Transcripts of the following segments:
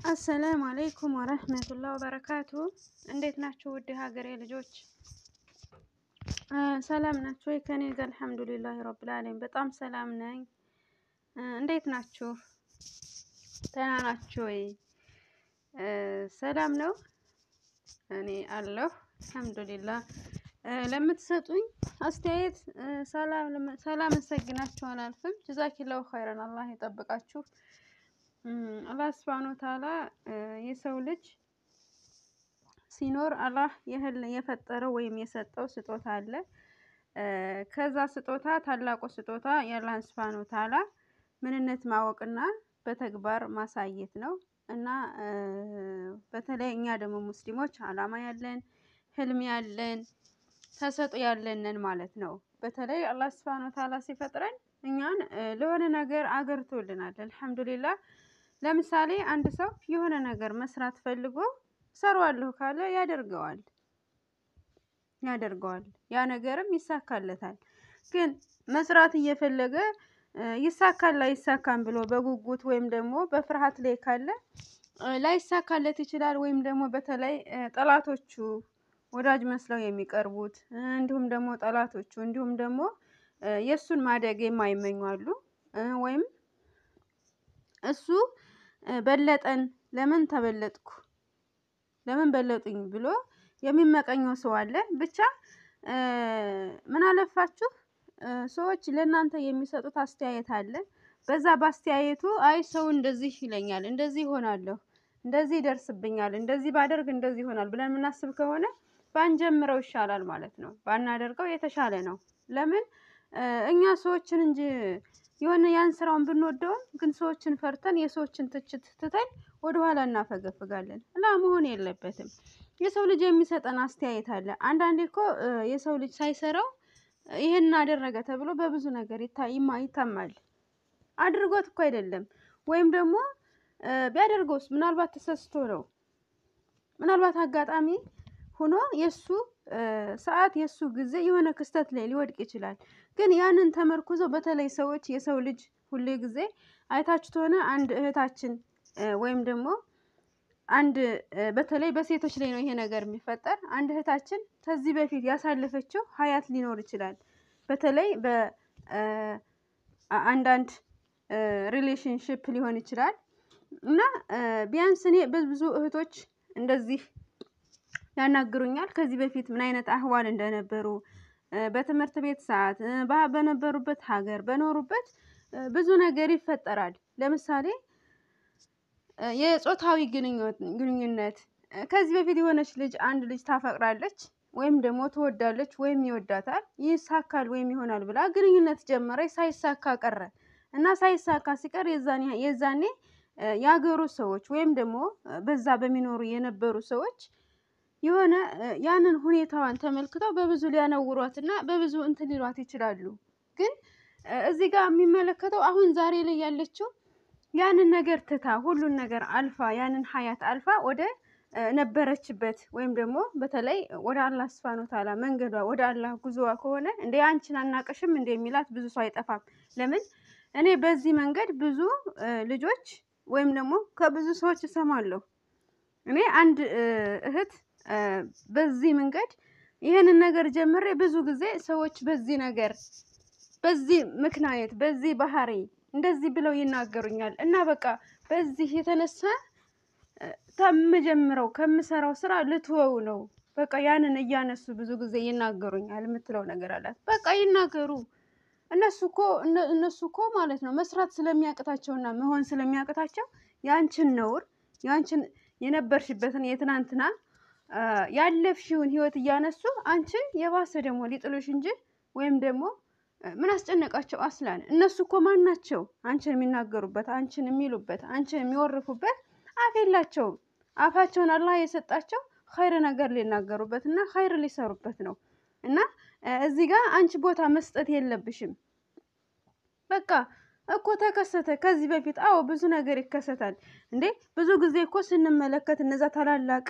አሰላሙ አለይኩም ወረህመቱላህ ወበረካቱ። እንዴት ናችሁ ውድ ሀገሬ ልጆች? ሰላም ናችሁ ወይ? ከኔ ጋር አልሐምዱሊላህ ረብል ዓለሚን በጣም ሰላም ነኝ። እንዴት ናችሁ? ደህና ናችሁ ወይ? ሰላም ነው? እኔ አለሁ አልሐምዱሊላህ። ለምትሰጡኝ አስተያየት ሳላመሰግናችሁ አላልፍም። ጀዛኪላሁ ኸይረን አላህ ይጠብቃችሁ። አላህ ሱብሃነሁ ወተዓላ የሰው ልጅ ሲኖር አላህ የፈጠረው ወይም የሰጠው ስጦታ አለ። ከዛ ስጦታ ታላቁ ስጦታ የአላህን ሱብሃነሁ ወተዓላ ምንነት ማወቅና በተግባር ማሳየት ነው እና በተለይ እኛ ደግሞ ሙስሊሞች አላማ ያለን ህልም ያለን ተሰጦ ያለንን ማለት ነው። በተለይ አላህ ሱብሃነሁ ወተዓላ ሲፈጥረን እኛን ለሆነ ነገር አገርቶልናል። አልሐምዱሊላህ ለምሳሌ አንድ ሰው የሆነ ነገር መስራት ፈልጎ እሰራዋለሁ ካለ ያደርገዋል ያደርገዋል ያ ነገርም ይሳካለታል። ግን መስራት እየፈለገ ይሳካል ላይሳካም ብሎ በጉጉት ወይም ደግሞ በፍርሃት ላይ ካለ ላይሳካለት ይችላል። ወይም ደግሞ በተለይ ጠላቶቹ ወዳጅ መስለው የሚቀርቡት እንዲሁም ደግሞ ጠላቶቹ እንዲሁም ደግሞ የእሱን ማደግ የማይመኙ አሉ። ወይም እሱ በለጠን ለምን ተበለጥኩ ለምን በለጡኝ ብሎ የሚመቀኘው ሰው አለ። ብቻ ምን አለፋችሁ ሰዎች ለእናንተ የሚሰጡት አስተያየት አለ። በዛ በአስተያየቱ አይ ሰው እንደዚህ ይለኛል፣ እንደዚህ ይሆናለሁ፣ እንደዚህ ይደርስብኛል፣ እንደዚህ ባደርግ እንደዚህ ይሆናል ብለን የምናስብ ከሆነ ባንጀምረው ይሻላል ማለት ነው። ባናደርገው የተሻለ ነው። ለምን እኛ ሰዎችን እንጂ የሆነ ያን ስራውን ብንወደውም ግን ሰዎችን ፈርተን የሰዎችን ትችት ትተን ወደኋላ እናፈገፍጋለን እና መሆን የለበትም። የሰው ልጅ የሚሰጠን አስተያየት አለ። አንዳንዴ እኮ የሰው ልጅ ሳይሰራው ይሄን አደረገ ተብሎ በብዙ ነገር ይታማል። አድርጎት እኮ አይደለም። ወይም ደግሞ ቢያደርገውስ ምናልባት ተሰስቶ ነው። ምናልባት አጋጣሚ ሆኖ የእሱ ሰዓት የእሱ ጊዜ የሆነ ክስተት ላይ ሊወድቅ ይችላል። ግን ያንን ተመርኩዞ በተለይ ሰዎች የሰው ልጅ ሁሌ ጊዜ አይታችሁት ሆነ አንድ እህታችን ወይም ደግሞ አንድ በተለይ በሴቶች ላይ ነው ይሄ ነገር የሚፈጠር። አንድ እህታችን ከዚህ በፊት ያሳለፈችው ሀያት ሊኖር ይችላል። በተለይ በአንዳንድ ሪሌሽንሽፕ ሊሆን ይችላል እና ቢያንስ እኔ ብዙ እህቶች እንደዚህ ያናግሩኛል። ከዚህ በፊት ምን አይነት አህዋል እንደነበሩ በትምህርት ቤት ሰዓት በነበሩበት ሀገር በኖሩበት ብዙ ነገር ይፈጠራል። ለምሳሌ የጾታዊ ግንኙነት ከዚህ በፊት የሆነች ልጅ አንድ ልጅ ታፈቅራለች ወይም ደግሞ ትወዳለች ወይም ይወዳታል ይሳካል ወይም ይሆናል ብላ ግንኙነት ጀመረች። ሳይሳካ ቀረ እና ሳይሳካ ሲቀር የዛኔ የሀገሩ ሰዎች ወይም ደግሞ በዛ በሚኖሩ የነበሩ ሰዎች የሆነ ያንን ሁኔታዋን ተመልክተው በብዙ ሊያነውሯት እና በብዙ እንትን ሊሏት ይችላሉ። ግን እዚህ ጋር የሚመለከተው አሁን ዛሬ ላይ ያለችው ያንን ነገር ትታ ሁሉን ነገር አልፋ ያንን ሀያት አልፋ ወደ ነበረችበት ወይም ደግሞ በተለይ ወደ አላህ ሱብሃነሁ ወተዓላ መንገዷ ወደ አላህ ጉዞዋ ከሆነ እንደ አንቺን አናቅሽም እንደ የሚላት ብዙ ሰው አይጠፋም። ለምን እኔ በዚህ መንገድ ብዙ ልጆች ወይም ደግሞ ከብዙ ሰዎች እሰማለሁ። እኔ አንድ እህት በዚህ መንገድ ይህንን ነገር ጀምሬ ብዙ ጊዜ ሰዎች በዚህ ነገር በዚህ ምክንያት በዚህ ባህሪ እንደዚህ ብለው ይናገሩኛል እና በቃ በዚህ የተነሳ ከምጀምረው ከምሰራው ስራ ልትወው ነው በቃ ያንን እያነሱ ብዙ ጊዜ ይናገሩኛል የምትለው ነገር አላት። በቃ ይናገሩ። እነሱ እኮ እነሱ እኮ ማለት ነው መስራት ስለሚያቅታቸውና መሆን ስለሚያቅታቸው ያንቺን ነውር ያንቺን የነበርሽበትን የትናንትና ያለፍሽውን ህይወት እያነሱ አንቺን የባሰ ደግሞ ሊጥሉሽ እንጂ ወይም ደግሞ ምን አስጨነቃቸው? አስላን እነሱ እኮ ማን ናቸው? አንቺን የሚናገሩበት አንቺን የሚሉበት አንቺን የሚወርፉበት አፍ የላቸውም። አፋቸውን አላህ የሰጣቸው ኸይር ነገር ሊናገሩበት እና ኸይር ሊሰሩበት ነው። እና እዚህ ጋር አንቺ ቦታ መስጠት የለብሽም። በቃ እኮ ተከሰተ ከዚህ በፊት አዎ፣ ብዙ ነገር ይከሰታል እንዴ። ብዙ ጊዜ እኮ ስንመለከት እነዛ ታላላቅ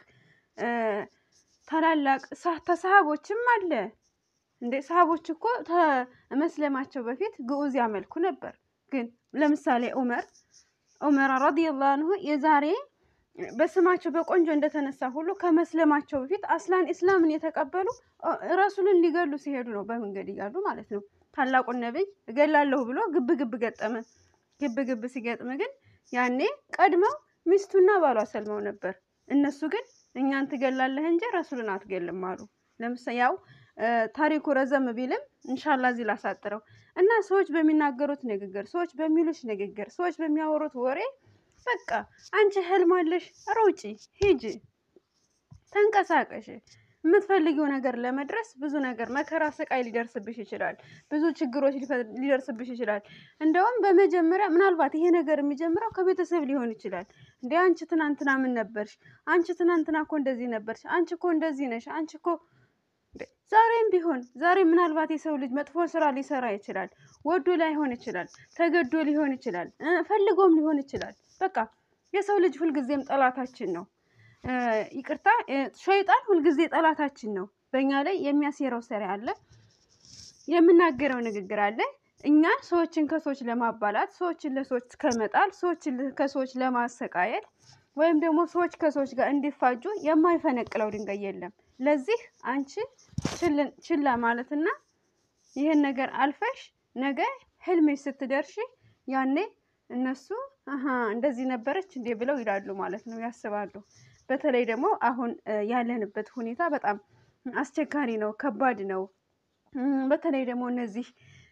ታላላቅ ተሰሃቦችም አለ እንዴ ሰሃቦች እኮ መስለማቸው በፊት ግዑዝ ያመልኩ ነበር። ግን ለምሳሌ ዑመር ዑመር ረዲየላሁ አንሁ የዛሬ በስማቸው በቆንጆ እንደተነሳ ሁሉ ከመስለማቸው በፊት አስላን ኢስላምን የተቀበሉ ረሱልን ሊገሉ ሲሄዱ ነው በመንገድ እያሉ ማለት ነው። ታላቁን ነቢይ እገላለሁ ብሎ ግብ ግብ ገጠመ። ግብ ግብ ሲገጥም ግን ያኔ ቀድመው ሚስቱና ባሏ ሰልመው ነበር። እነሱ ግን እኛን ትገላለህ እንጂ ረሱልን አትገልም አሉ። ለምሳሌ ያው ታሪኩ ረዘም ቢልም እንሻላ እዚህ ላሳጥረው እና ሰዎች በሚናገሩት ንግግር፣ ሰዎች በሚሉሽ ንግግር፣ ሰዎች በሚያወሩት ወሬ በቃ አንቺ ህልም አለሽ፣ ሮጪ፣ ሂጂ፣ ተንቀሳቀሽ። የምትፈልጊው ነገር ለመድረስ ብዙ ነገር መከራ፣ ስቃይ ሊደርስብሽ ይችላል። ብዙ ችግሮች ሊደርስብሽ ይችላል። እንደውም በመጀመሪያ ምናልባት ይሄ ነገር የሚጀምረው ከቤተሰብ ሊሆን ይችላል። እንደ አንቺ ትናንትና ምን ነበርሽ? አንቺ ትናንትና እኮ እንደዚህ ነበርሽ። አንቺ እኮ እንደዚህ ነሽ። አንቺ እኮ ዛሬም ቢሆን ዛሬ ምናልባት የሰው ልጅ መጥፎ ስራ ሊሰራ ይችላል። ወዶ ላይሆን ይችላል። ተገዶ ሊሆን ይችላል። ፈልጎም ሊሆን ይችላል። በቃ የሰው ልጅ ሁልጊዜም ጠላታችን ነው። ይቅርታ ሸይጣን ሁልጊዜ ጠላታችን ነው። በእኛ ላይ የሚያሴረው ሰሪ አለ፣ የምናገረው ንግግር አለ። እኛን ሰዎችን ከሰዎች ለማባላት፣ ሰዎችን ለሰዎች ከመጣል፣ ሰዎችን ከሰዎች ለማሰቃየት ወይም ደግሞ ሰዎች ከሰዎች ጋር እንዲፋጁ የማይፈነቅለው ድንጋይ የለም። ለዚህ አንቺ ችላ ማለትና ይህን ነገር አልፈሽ ነገ ህልሜሽ ስትደርሺ ያኔ እነሱ አሀ እንደዚህ ነበረች እንዴ ብለው ይላሉ ማለት ነው፣ ያስባሉ። በተለይ ደግሞ አሁን ያለንበት ሁኔታ በጣም አስቸጋሪ ነው፣ ከባድ ነው። በተለይ ደግሞ እነዚህ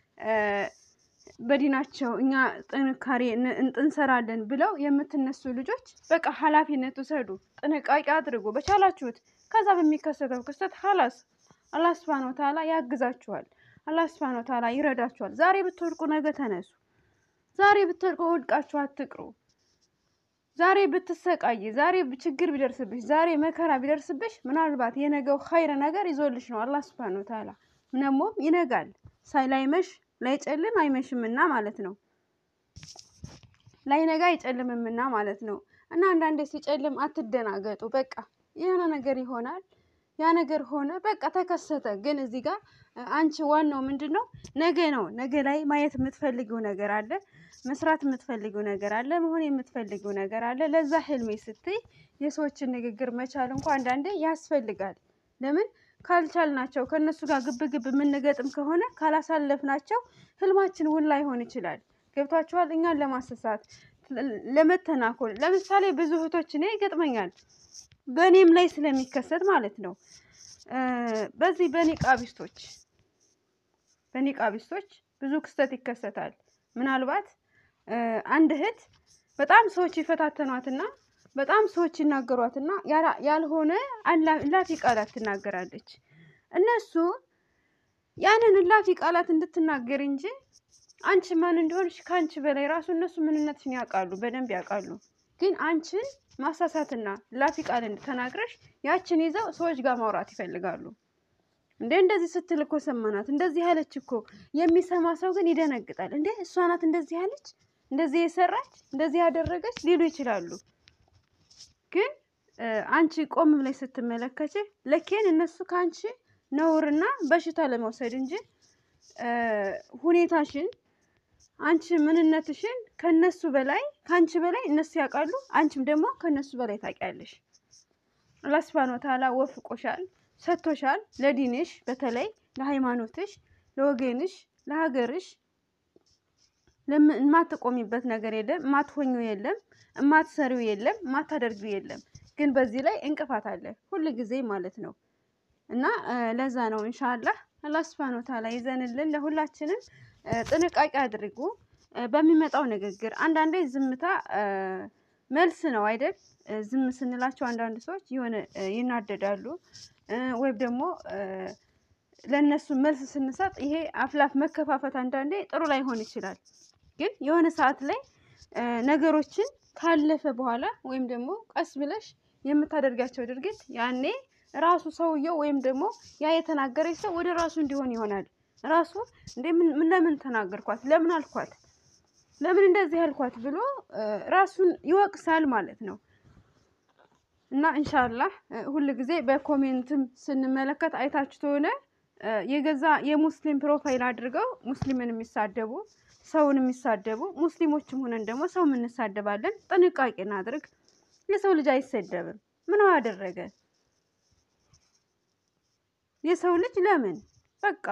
በዲናቸው እኛ ጥንካሬ እንሰራለን ብለው የምትነሱ ልጆች በቃ ኃላፊነት ውሰዱ፣ ጥንቃቄ አድርጉ በቻላችሁት። ከዛ በሚከሰተው ክስተት ሀላስ አላህ ስብሃነ ወተዓላ ያግዛችኋል። አላህ ስብሃነ ወተዓላ ይረዳችኋል። ዛሬ ብትወድቁ ነገ ተነሱ። ዛሬ ብትወድቁ ወድቃችሁ አትቅሩ። ዛሬ ብትሰቃይ፣ ዛሬ ችግር ቢደርስብሽ፣ ዛሬ መከራ ቢደርስብሽ ምናልባት የነገው ኸይር ነገር ይዞልሽ ነው አላህ ስብሃነ ወተዓላ። ምነሞም ይነጋል ሳይላይመሽ ላይጨልም አይመሽምና ማለት ነው። ላይነጋ አይጨልምምና ማለት ነው። እና አንዳንዴ ሲጨልም አትደናገጡ። በቃ የሆነ ነገር ይሆናል። ያ ነገር ሆነ፣ በቃ ተከሰተ። ግን እዚህ ጋር አንቺ ዋናው ምንድን ነው? ነገ ነው። ነገ ላይ ማየት የምትፈልጊው ነገር አለ፣ መስራት የምትፈልጊው ነገር አለ፣ መሆን የምትፈልጊው ነገር አለ። ለዛ ህልሜ ስትይ የሰዎችን ንግግር መቻል እንኳ አንዳንዴ ያስፈልጋል። ለምን ካልቻልናቸው ከእነሱ ጋር ግብ ግብ የምንገጥም ከሆነ ካላሳለፍናቸው ህልማችን ውላ ላይሆን ይችላል። ገብቷችኋል? እኛን ለማሰሳት ለመተናኮል። ለምሳሌ ብዙ እህቶች እኔ ይገጥመኛል በእኔም ላይ ስለሚከሰት ማለት ነው። በዚህ በኒቃቢስቶች በኒቃቢስቶች ብዙ ክስተት ይከሰታል። ምናልባት አንድ እህት በጣም ሰዎች ይፈታተኗትና በጣም ሰዎች ይናገሯትና ያልሆነ እላፊ ቃላት ትናገራለች። እነሱ ያንን እላፊ ቃላት እንድትናገር እንጂ አንቺ ማን እንደሆንሽ ከአንቺ በላይ ራሱ እነሱ ምንነትሽን ያውቃሉ፣ በደንብ ያውቃሉ። ግን አንቺን ማሳሳትና እላፊ ቃል ተናግረሽ ያችን ይዘው ሰዎች ጋር ማውራት ይፈልጋሉ። እንዴ እንደዚህ ስትል እኮ ሰማናት፣ እንደዚህ ያለች እኮ። የሚሰማ ሰው ግን ይደነግጣል። እንዴ እሷ ናት እንደዚህ ያለች፣ እንደዚህ የሰራች፣ እንደዚህ ያደረገች ሊሉ ይችላሉ። ግን አንቺ ቆም ብለሽ ስትመለከች ለኬን እነሱ ከአንቺ ነውርና በሽታ ለመውሰድ እንጂ ሁኔታሽን አንቺ ምንነትሽን ከነሱ በላይ ከአንቺ በላይ እነሱ ያውቃሉ። አንቺም ደግሞ ከነሱ በላይ ታውቂያለሽ። አላህ ሱብሃነሁ ወተዓላ ወፍቆሻል፣ ሰጥቶሻል። ለዲንሽ በተለይ ለሃይማኖትሽ፣ ለወገንሽ፣ ለሀገርሽ የማትቆሚበት ነገር የለም፣ የማትሆኚው የለም፣ የማትሰሪው የለም፣ የማታደርጊው የለም። ግን በዚህ ላይ እንቅፋት አለ ሁል ጊዜ ማለት ነው። እና ለዛ ነው ኢንሻአላህ አላህ ሱብሃነሁ ወተዓላ ይዘንልን። ለሁላችንም ጥንቃቄ አድርጉ በሚመጣው ንግግር። አንዳንዴ ዝምታ መልስ ነው አይደል? ዝም ስንላቸው አንዳንድ ሰዎች የሆነ ይናደዳሉ፣ ወይም ደግሞ ለእነሱ መልስ ስንሰጥ ይሄ አፍላፍ መከፋፈት አንዳንዴ ጥሩ ላይሆን ይችላል። ግን የሆነ ሰዓት ላይ ነገሮችን ካለፈ በኋላ ወይም ደግሞ ቀስ ብለሽ የምታደርጋቸው ድርጊት ያኔ ራሱ ሰውየው ወይም ደግሞ ያ የተናገረች ሰው ወደ ራሱ እንዲሆን ይሆናል። ራሱ እንዴ ምን ለምን ተናገርኳት፣ ለምን አልኳት፣ ለምን እንደዚህ ያልኳት ብሎ ራሱን ይወቅሳል ማለት ነው። እና ኢንሻአላህ ሁል ጊዜ በኮሜንትም ስንመለከት አይታችሁ ከሆነ የገዛ የሙስሊም ፕሮፋይል አድርገው ሙስሊምን የሚሳደቡ ሰውን የሚሳደቡ ሙስሊሞችም ሆነን ደግሞ ሰው እንሳደባለን። ጥንቃቄ እናድርግ። የሰው ልጅ አይሰደብም። ምን አደረገ? የሰው ልጅ ለምን በቃ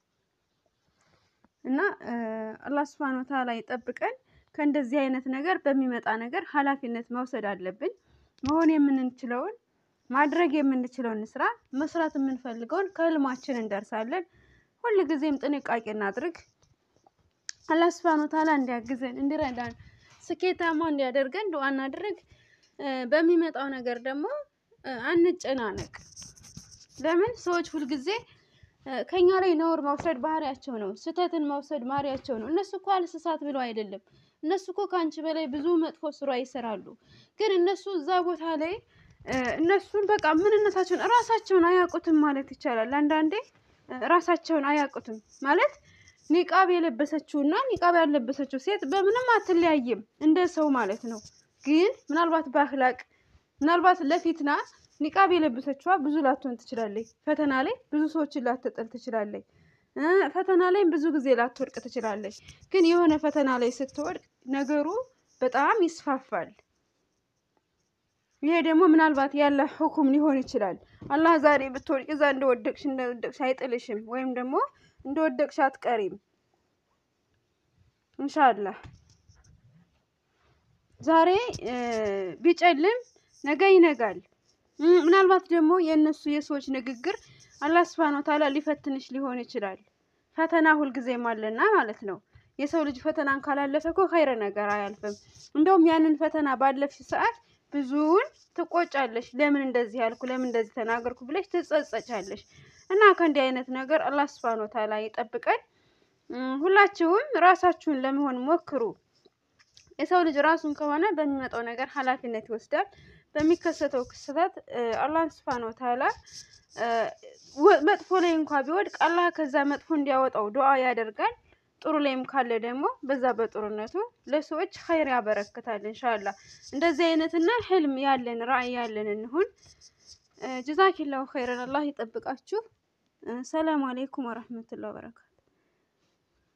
እና አላህ ሱብሃነሁ ወተዓላ ይጠብቀን ከእንደዚህ አይነት ነገር። በሚመጣ ነገር ኃላፊነት መውሰድ አለብን። መሆን የምንችለውን ማድረግ የምንችለውን ስራ መስራት የምንፈልገውን ከህልማችን እንደርሳለን። ሁል ጊዜም ጥንቃቄ እናድርግ። አላህ ሱብሃነሁ ወተዓላ እንዲያግዘን እንዲረዳን ስኬታማ እንዲያደርገን ዱዓ እናድርግ። በሚመጣው ነገር ደግሞ አንጨናነቅ። ለምን ሰዎች ሁልጊዜ ከኛ ላይ ነውር መውሰድ ባህሪያቸው ነው። ስህተትን መውሰድ ባህሪያቸው ነው። እነሱ እኮ አልስሳት ብለው አይደለም። እነሱ እኮ ከአንቺ በላይ ብዙ መጥፎ ስራ ይሰራሉ። ግን እነሱ እዛ ቦታ ላይ እነሱን በቃ ምንነታቸውን እራሳቸውን አያውቁትም ማለት ይቻላል። አንዳንዴ ራሳቸውን አያውቁትም ማለት ኒቃብ የለበሰችው እና ኒቃብ ያለበሰችው ሴት በምንም አትለያይም እንደ ሰው ማለት ነው። ግን ምናልባት በአክላቅ ምናልባት ለፊትና ኒቃብ የለበሰችዋ ብዙ ላትሆን ትችላለች። ፈተና ላይ ብዙ ሰዎችን ላትጥል ትችላለች። ፈተና ላይም ብዙ ጊዜ ላትወድቅ ትችላለች። ግን የሆነ ፈተና ላይ ስትወድቅ ነገሩ በጣም ይስፋፋል። ይሄ ደግሞ ምናልባት ያለ ሁኩም ሊሆን ይችላል። አላህ ዛሬ ብትወድቅ እዛ እንደወደቅሽ እንደወደቅሽ አይጥልሽም፣ ወይም ደግሞ እንደወደቅሽ አትቀሪም። እንሻላህ ዛሬ ቢጨልም ነገ ይነጋል። ምናልባት ደግሞ የእነሱ የሰዎች ንግግር አላህ ሱብሃነሁ ወተዓላ ሊፈትንሽ ሊሆን ይችላል። ፈተና ሁልጊዜም አለና ማለት ነው። የሰው ልጅ ፈተናን ካላለፈ እኮ ኸይረ ነገር አያልፍም። እንደውም ያንን ፈተና ባለፍሽ ሰዓት ብዙውን ትቆጫለሽ። ለምን እንደዚህ ያልኩ፣ ለምን እንደዚህ ተናገርኩ ብለሽ ትጸጸቻለሽ። እና ከእንዲህ አይነት ነገር አላህ ሱብሃነሁ ወተዓላ ይጠብቀን። ሁላችሁም ራሳችሁን ለመሆን ሞክሩ። የሰው ልጅ ራሱን ከሆነ በሚመጣው ነገር ኃላፊነት ይወስዳል። በሚከሰተው ክስተት አላህ ሱብሃነሁ ወተዓላ መጥፎ ላይ እንኳ ቢወድቅ አላህ ከዛ መጥፎ እንዲያወጣው ዱዓ ያደርጋል። ጥሩ ላይም ካለ ደግሞ በዛ በጥሩነቱ ለሰዎች ኸይር ያበረክታል። እንሻላ እንደዚህ አይነትና ህልም ያለን ራዕይ ያለን እንሁን። ጀዛኪላሁ ኸይረን። አላህ ይጠብቃችሁ። ሰላም አሌይኩም ወረህመቱላሂ ወበረካቱ